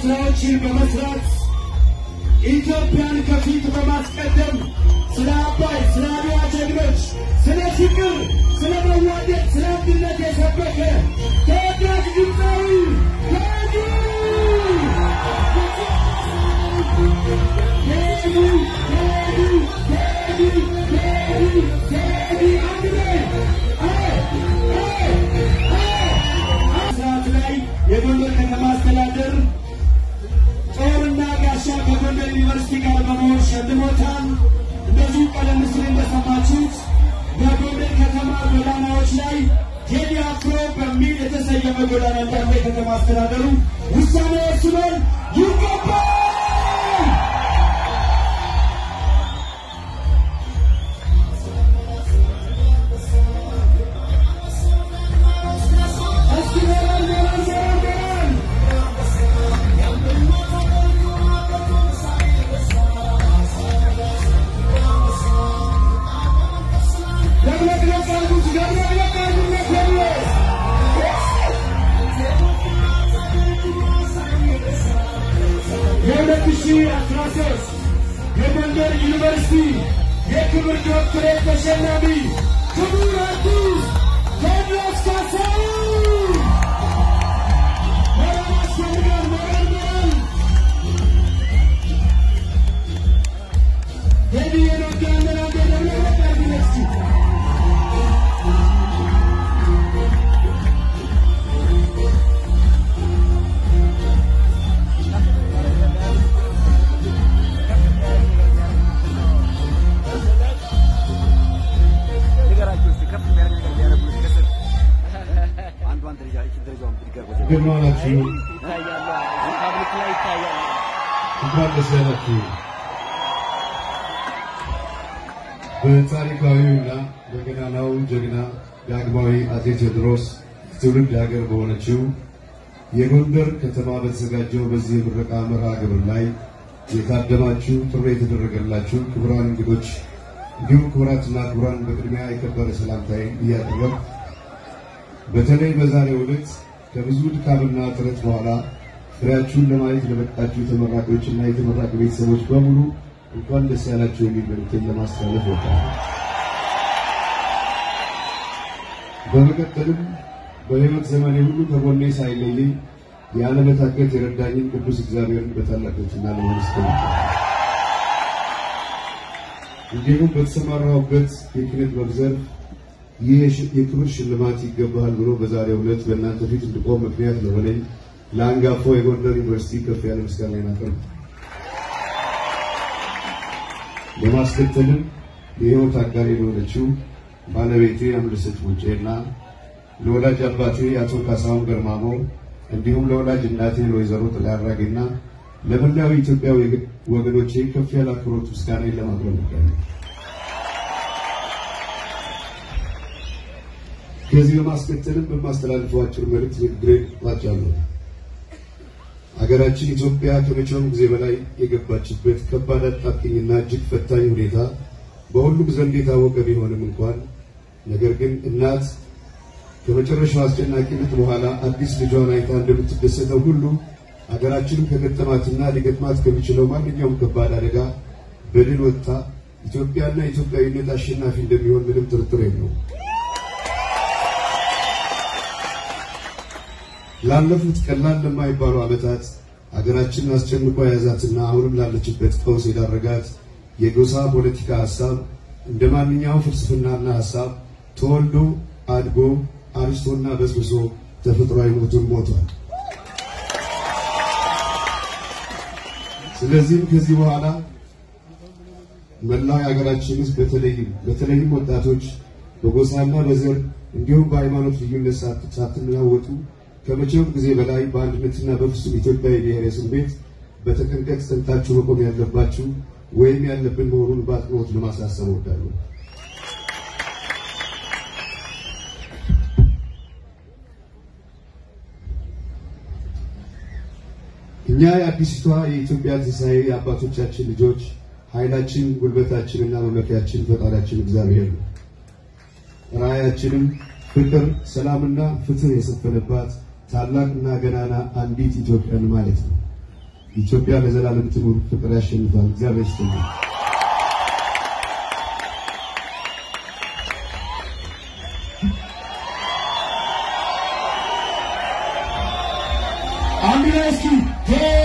ስራዎችን በመስራት ኢትዮጵያን ከፊት በማስቀደም ስለ አባይ፣ ስለ አድዋ ጀግኖች፣ ስለ ፍቅር፣ ስለ መዋደድ፣ ስለ አንድነት የሰበከ ተወዳጅ ድምፃዊ ቴዲ ቴዲ ቴዲ ቴዲ ቴዲ ቴዲ አንድ ላይ ሰዓት ላይ የጎንደር ከተማ አስተዳደር ጦርና ጋሻ ከጎንደር ዩኒቨርሲቲ ጋር በመሆን ሸልሞታል። እንደዚሁ ቀደም ሲል እንደሰማችሁት በጎንደር ከተማ ጎዳናዎች ላይ ቴዲ አፍሮ በሚል የተሰየመ ጎዳና እንዳለ የከተማ አስተዳደሩ ውሳኔ ወስኗል። ይገባል። እስኪ ሞራል ሞራል ሞራል ሞራል ደብለቅለቅ አድርጉት፣ ደብለቅለቅ አድርጉት ቴዎድሮስ። የሁለት ሺህ አስራ ሦስት የጎንደር ዩኒቨርሲቲ የክብር ዶክትሬት ተሸላሚ ክቡር አርቲስት ቴዎድሮስ ካሳሁን ሞራል ያስፈልጋል፣ ሞራል ሞራል ቴዲ የነጋለን አንዴ ደብለቅለቅ አድርጉት እስኪ ንገራቸው እስኪ ከፍ የሚያደርግ ነገር ቢያደርጉ እስኪ ከስር አንዷን ደረጃ ይችን ደረጃውን ብድግ አድርጎ እንደምን ዋላችሁ? ይታያሉ። ፓብሊክ ላይ ይታያል። እንኳን ደስ ያላችሁ። በታሪካዊውና በገናናው ጀግና ዳግማዊ አፄ ቴዎድሮስ ትውልድ ሀገር በሆነችው የጎንደር ከተማ በተዘጋጀው በዚህ የምረቃ መርሃ ግብር ላይ የታደማችሁ ጥሪ የተደረገላችሁ ክቡራን እንግዶች እንዲሁም ክቡራትና ክቡራን በቅድሚያ የከበረ ሰላምታዬን እያቀረብኩ በተለይ በዛሬው ዕለት ከብዙ ድካምና ጥረት በኋላ ፍሬያችሁን ለማየት ለበቃችሁ ተመራቂዎችና የተመራቂ ቤተሰቦች በሙሉ እንኳን ደስ ያላችሁ የሚል መልዕክቴን ለማስተላለፍ እወዳለሁ። በመቀጠልም በሕይወት ዘመኔ ሁሉ ከጎኔ ሳይለየኝ ያለመታከት የረዳኝን ቅዱስ እግዚአብሔርን በታላቅ ትሕትና ለማመስገን እንዲሁም በተሰማራሁበት የኪነ ጥበብ ዘርፍ ይህ የሽ- የክብር ሽልማት ይገባሃል ብሎ በዛሬው ዕለት በእናንተ ፊት እንድቆም ምክንያት ለሆነኝ ለአንጋፋው የጎንደር ዩኒቨርሲቲ ከፍ ያለ ምስጋና አቀርብ። በማስከተልም የሕይወት አጋሪ ለሆነችው ባለቤቴ አምለሰት ሙጬና ለወላጅ አባቴ አቶ ካሳሁን ገርማሞ እንዲሁም ለወላጅ እናቴ ለወይዘሮ ጥላ አራጌና ለመላው ኢትዮጵያ ወገኖቼ ከፍ ያለ አክብሮት ምስጋናን ለማቅረብ እወዳለሁ። ከዚህ በማስከተልም በማስተላልፈው አጭር መልእክት ንግግሬን እቋጫለሁ። ሀገራችን ኢትዮጵያ ከመቼውም ጊዜ በላይ የገባችበት ከባድ አጣብቂኝና እጅግ ፈታኝ ሁኔታ በሁሉም ዘንድ የታወቀ ቢሆንም እንኳን ነገር ግን እናት ከመጨረሻው አስጨናቂነት በኋላ አዲስ ልጇን አይታ እንደምትደሰተው ሁሉ ሀገራችንም ከገጠማትና ሊገጥማት ከሚችለው ማንኛውም ከባድ አደጋ በድል ወጥታ ኢትዮጵያና ኢትዮጵያዊነት አሸናፊ እንደሚሆን ምንም ጥርጥር የለውም። ላለፉት ቀላል ለማይባሉ ዓመታት ሀገራችንን አስጨንቆ የያዛትና አሁንም ላለችበት ቀውስ የዳረጋት የጎሳ ፖለቲካ ሀሳብ እንደ ማንኛውም ፍልስፍናና ሀሳብ ተወልዶ አድጎ አርጅቶና በስብሶ ተፈጥሯዊ ሞቱን ሞቷል። ስለዚህም ከዚህ በኋላ መላው የሀገራችን ሕዝብ በተለይም በተለይም ወጣቶች በጎሳና በዘር እንዲሁም በሃይማኖት ልዩነት ሳት- ሳትናወጡ ከመቼውም ጊዜ በላይ በአንድነትና በፍጹም ኢትዮጵያዊ ብሔራዊ ስሜት በተጠንቀቅ ጸንታችሁ መቆም ያለባችሁ ወይም ያለብን መሆኑን በአጽንኦት ለማሳሰብ እወዳለሁ። እኛ የአዲስቷ የኢትዮጵያ ትንሣኤ የአባቶቻችን ልጆች ኃይላችን፣ ጉልበታችንና መመኪያችን ፈጣሪያችን እግዚአብሔር ነው። ራእያችንም ፍቅር፣ ሰላምና ፍትህ የሰፈነባት ታላቅና ገናና አንዲት ኢትዮጵያን ማለት ነው። ኢትዮጵያ ለዘላለም ትኑር። ፍቅር ያሸንፋል። እግዚአብሔር ይስጥልኝ። አንድ ላይ እስኪ